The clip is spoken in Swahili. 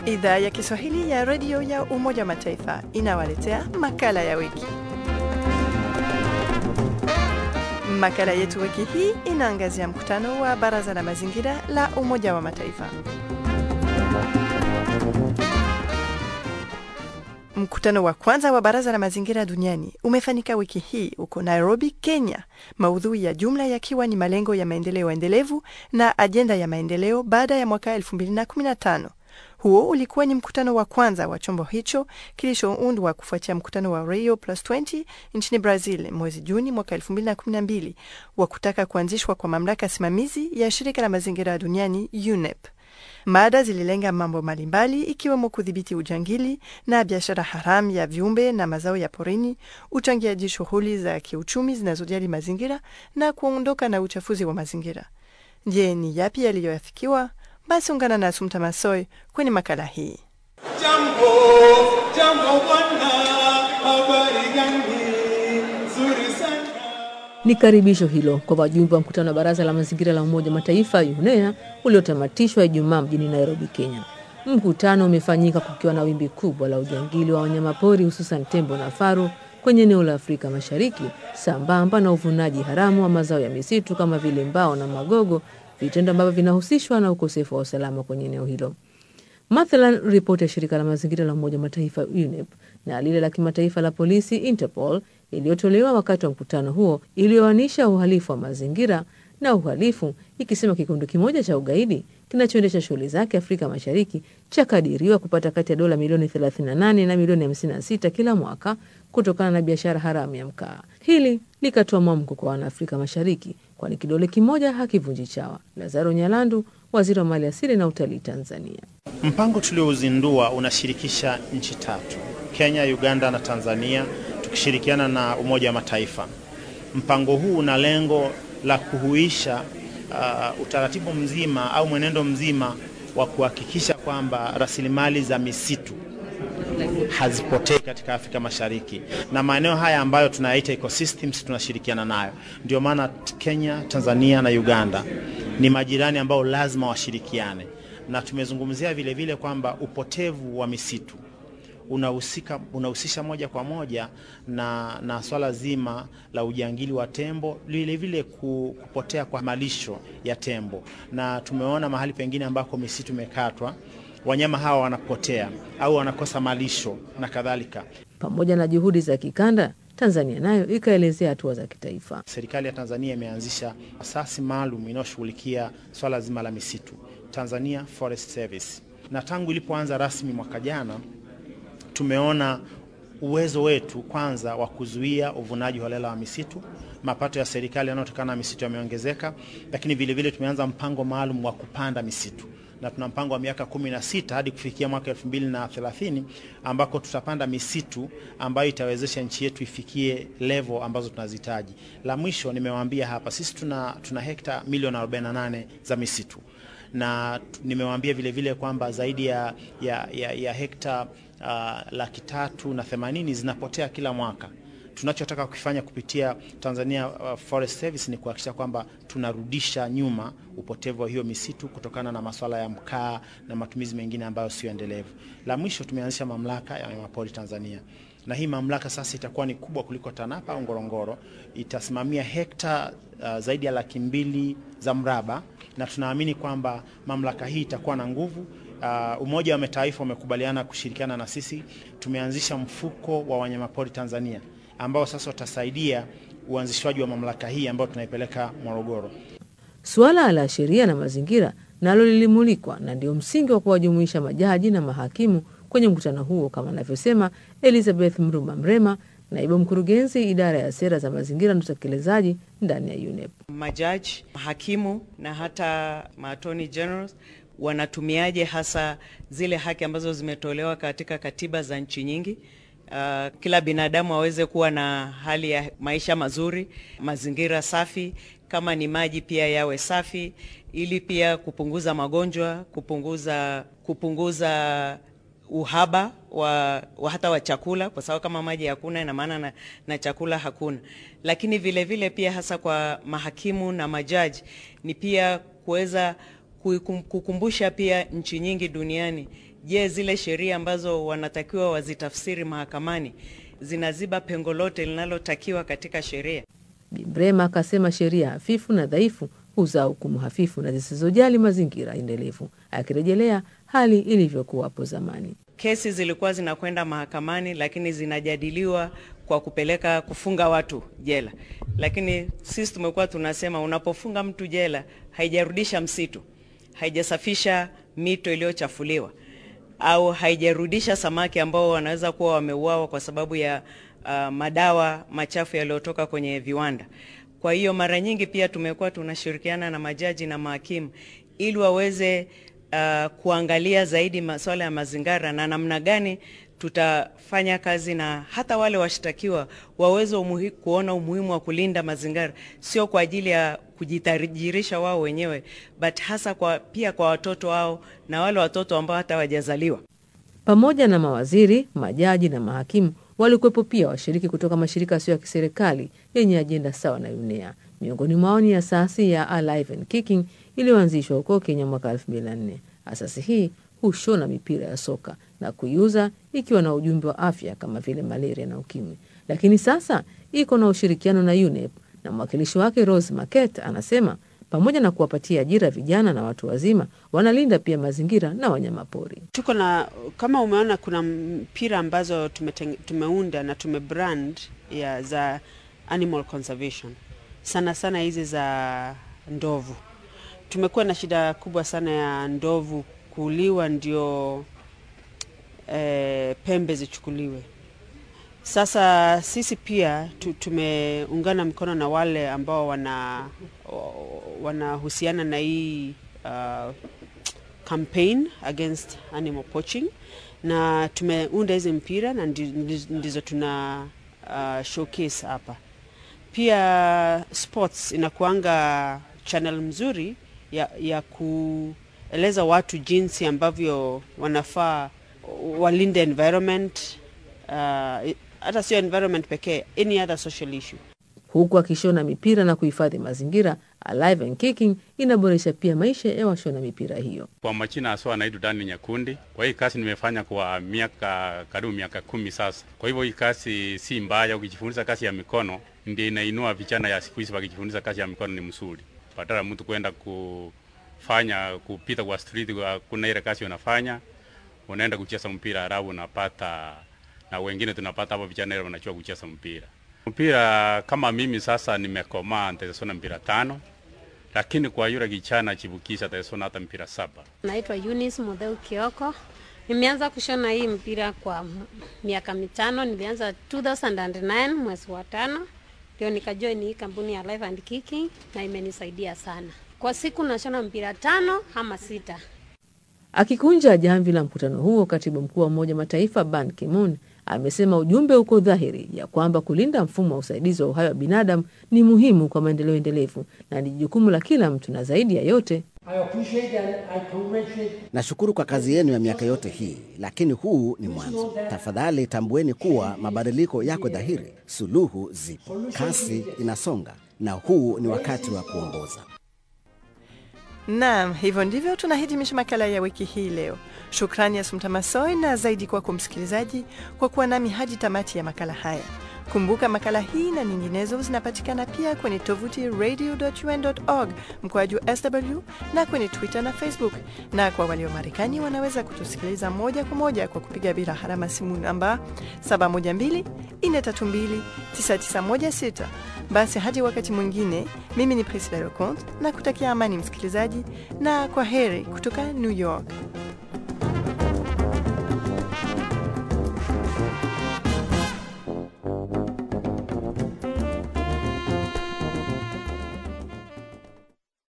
Idhaa ya Kiswahili ya redio ya Umoja wa Mataifa inawaletea makala ya wiki. Makala yetu wiki hii inaangazia mkutano wa Baraza la Mazingira la Umoja wa Mataifa. Mkutano wa kwanza wa Baraza la Mazingira duniani umefanyika wiki hii huko Nairobi, Kenya, maudhui ya jumla yakiwa ni malengo ya maendeleo endelevu na ajenda ya maendeleo baada ya mwaka 2015. Huo ulikuwa ni mkutano wa kwanza wa chombo hicho kilichoundwa kufuatia mkutano wa Rio Plus 20 nchini Brazil mwezi Juni mwaka 2012 wa kutaka kuanzishwa kwa mamlaka simamizi ya shirika la mazingira duniani UNEP. Mada zililenga mambo mbalimbali ikiwemo kudhibiti ujangili na biashara haramu ya viumbe na mazao ya porini, uchangiaji shughuli za kiuchumi zinazojali mazingira na kuondoka na uchafuzi wa mazingira. Je, ni yapi yaliyoafikiwa? Basi ungana na Sumta Masoi kwenye makala hii. Jambo, jambo bwana, habari gani? Nzuri sana. Ni karibisho hilo kwa wajumbe wa mkutano wa baraza la mazingira la Umoja wa Mataifa UNEA uliotamatishwa Ijumaa mjini Nairobi, Kenya. Mkutano umefanyika kukiwa na wimbi kubwa la ujangili wa wanyamapori hususan tembo na faru kwenye eneo la Afrika Mashariki, sambamba na uvunaji haramu wa mazao ya misitu kama vile mbao na magogo, vitendo ambavyo vinahusishwa na ukosefu wa usalama kwenye eneo hilo. Mathalan, ripoti ya shirika la mazingira la Umoja wa Mataifa UNEP na lile la kimataifa la polisi Interpol iliyotolewa wakati wa mkutano huo iliyoanisha uhalifu wa mazingira na uhalifu, ikisema kikundi kimoja cha ugaidi kinachoendesha shughuli zake Afrika Mashariki chakadiriwa kupata kati ya dola milioni 38 na milioni 56 kila mwaka kutokana na biashara haramu ya mkaa. Hili likatoa mwamko kwa Wanaafrika Mashariki, kwani kidole kimoja hakivunji chawa. Lazaro Nyalandu, waziri wa mali asili na utalii Tanzania. Mpango tuliouzindua unashirikisha nchi tatu, Kenya, Uganda na Tanzania, tukishirikiana na Umoja wa Mataifa. Mpango huu una lengo la kuhuisha uh, utaratibu mzima au mwenendo mzima wa kuhakikisha kwamba rasilimali za misitu hazipotei katika Afrika Mashariki na maeneo haya ambayo tunayaita ecosystems tunashirikiana nayo. Ndio maana Kenya, Tanzania na Uganda ni majirani ambao lazima washirikiane, na tumezungumzia vile vile kwamba upotevu wa misitu unahusika unahusisha moja kwa moja na, na swala zima la ujangili wa tembo, vile vile kupotea kwa malisho ya tembo, na tumeona mahali pengine ambako misitu imekatwa wanyama hawa wanapotea au wanakosa malisho na kadhalika. Pamoja na juhudi za kikanda, Tanzania nayo ikaelezea hatua za kitaifa. Serikali ya Tanzania imeanzisha asasi maalum inayoshughulikia swala zima la misitu, Tanzania Forest Service, na tangu ilipoanza rasmi mwaka jana tumeona uwezo wetu kwanza wa kuzuia uvunaji holela wa misitu. Mapato ya serikali yanayotokana na misitu yameongezeka, lakini vilevile tumeanza mpango maalum wa kupanda misitu na tuna mpango wa miaka kumi na sita hadi kufikia mwaka elfu mbili na thelathini ambako tutapanda misitu ambayo itawezesha nchi yetu ifikie level ambazo tunazihitaji. La mwisho nimewaambia hapa, sisi tuna, tuna hekta milioni 48 za misitu na nimewaambia vile vile kwamba zaidi ya, ya, ya, ya hekta uh, laki tatu na themanini zinapotea kila mwaka. Tunachotaka kukifanya kupitia Tanzania uh, Forest Service ni kuhakikisha kwamba tunarudisha nyuma upotevu wa hiyo misitu kutokana na masuala ya mkaa na matumizi mengine ambayo sio endelevu. La mwisho, tumeanzisha mamlaka ya wanyamapori Tanzania, na hii mamlaka sasa itakuwa ni kubwa kuliko TANAPA au Ngorongoro. Itasimamia hekta uh, zaidi ya laki mbili za mraba, na tunaamini kwamba mamlaka hii itakuwa na nguvu. Uh, Umoja wa Mataifa umekubaliana kushirikiana na sisi. Tumeanzisha mfuko wa wanyamapori Tanzania ambao sasa utasaidia uanzishwaji wa mamlaka hii ambayo tunaipeleka Morogoro. Suala la sheria na mazingira nalo lilimulikwa na ndio msingi wa kuwajumuisha majaji na mahakimu kwenye mkutano huo, kama anavyosema Elizabeth Mruma Mrema, naibu mkurugenzi idara ya sera za mazingira na utekelezaji ndani ya UNEP. Majaji, mahakimu na hata maattorney generals wanatumiaje hasa zile haki ambazo zimetolewa katika katiba za nchi nyingi Uh, kila binadamu aweze kuwa na hali ya maisha mazuri, mazingira safi, kama ni maji pia yawe safi, ili pia kupunguza magonjwa, kupunguza kupunguza uhaba wa, wa hata wa chakula, kwa sababu kama maji hakuna ina maana na, na chakula hakuna. Lakini vile vile pia hasa kwa mahakimu na majaji ni pia kuweza kukumbusha pia nchi nyingi duniani je, zile sheria ambazo wanatakiwa wazitafsiri mahakamani zinaziba pengo lote linalotakiwa katika sheria? Bi Brema akasema sheria hafifu na dhaifu huzaa hukumu hafifu na zisizojali mazingira endelevu, akirejelea hali ilivyokuwa hapo zamani. Kesi zilikuwa zinakwenda mahakamani, lakini zinajadiliwa kwa kupeleka kufunga watu jela, lakini sisi tumekuwa tunasema unapofunga mtu jela haijarudisha msitu, haijasafisha mito iliyochafuliwa au haijarudisha samaki ambao wanaweza kuwa wameuawa kwa sababu ya uh, madawa machafu yaliyotoka kwenye viwanda. Kwa hiyo mara nyingi pia tumekuwa tunashirikiana na majaji na mahakimu ili waweze uh, kuangalia zaidi masuala ya mazingira na namna gani tutafanya kazi na hata wale washtakiwa waweze umuhi, kuona umuhimu wa kulinda mazingira, sio kwa ajili ya kujitajirisha wao wenyewe, but hasa kwa, pia kwa watoto wao na wale watoto ambao hata hawajazaliwa. Pamoja na mawaziri, majaji na mahakimu walikuwepo pia washiriki kutoka mashirika yasiyo ya kiserikali yenye ajenda sawa na UNEA. Miongoni mwao ni asasi ya Alive and Kicking iliyoanzishwa huko Kenya mwaka 2004. Asasi hii hushona mipira ya soka na kuiuza ikiwa na ujumbe wa afya kama vile malaria na ukimwi, lakini sasa iko na ushirikiano na UNEP na mwakilishi wake Rose Market anasema pamoja na kuwapatia ajira vijana na watu wazima, wanalinda pia mazingira na wanyamapori. Tuko na kama umeona, kuna mpira ambazo tumeteng, tumeunda na tumebrand ya za animal conservation, sana sana hizi za ndovu. Tumekuwa na shida kubwa sana ya ndovu kuuliwa, ndio e, pembe zichukuliwe. Sasa sisi pia tu, tumeungana mkono na wale ambao wana wanahusiana na hii uh, campaign against animal poaching, na tumeunda hizi mpira na ndizo tuna uh, showcase hapa. Pia sports inakuanga channel mzuri ya, ya kueleza watu jinsi ambavyo wanafaa walinde environment uh, hata sio environment pekee, any other social issue. Huku akishona mipira na kuhifadhi mazingira, Alive and Kicking inaboresha pia maisha ya washona mipira hiyo. Kwa majina haswa anaitwa Dani Nyakundi. Kwa hii kazi nimefanya kwa miaka karibu miaka kumi sasa. Kwa hivyo hii kazi si mbaya, ukijifunza kazi ya mikono ndio inainua vijana ya siku hizi. Wakijifunza kazi ya mikono ni mzuri, badala mtu kwenda kufanya kupita kwa street, kuna ile kazi unafanya unaenda kucheza mpira halafu unapata na wengine tunapata hapo vijana ile wanachua kucheza mpira. Mpira kama mimi sasa nimekomaa, nitasona mpira tano, lakini kwa yule kijana chibukisha atasona hata mpira saba. Naitwa Eunice Modeu Kioko. Nimeanza kushona hii mpira kwa miaka mitano. Nilianza 2009 mwezi wa tano, ndio nikajoin hii kampuni ya Live and Kicking na imenisaidia sana. Kwa siku nashona mpira tano ama sita. Akikunja jamvi la mkutano huo, katibu mkuu wa Umoja Mataifa Ban Ki-moon amesema ujumbe uko dhahiri ya kwamba kulinda mfumo wa usaidizi wa uhai wa binadamu ni muhimu kwa maendeleo endelevu na ni jukumu la kila mtu, na zaidi ya yote Nashukuru kwa kazi yenu ya miaka yote hii, lakini huu ni mwanzo. Tafadhali tambueni kuwa mabadiliko yako dhahiri, suluhu zipo, kasi inasonga, na huu ni wakati wa kuongoza. Naam, hivyo ndivyo tunahitimisha makala ya wiki hii leo. Shukrani Asumta Masoi na zaidi kwako msikilizaji kwa kuwa nami hadi tamati ya makala haya. Kumbuka makala hii na nyinginezo zinapatikana pia kwenye tovuti radio.un.org mkoaju sw na kwenye Twitter na Facebook, na kwa walio Marekani wanaweza kutusikiliza moja kwa moja kwa kupiga bila harama simu namba 712 432 9916. Basi hadi wakati mwingine, mimi ni Priscilla Leconte na kutakia amani msikilizaji, na kwa heri kutoka New York.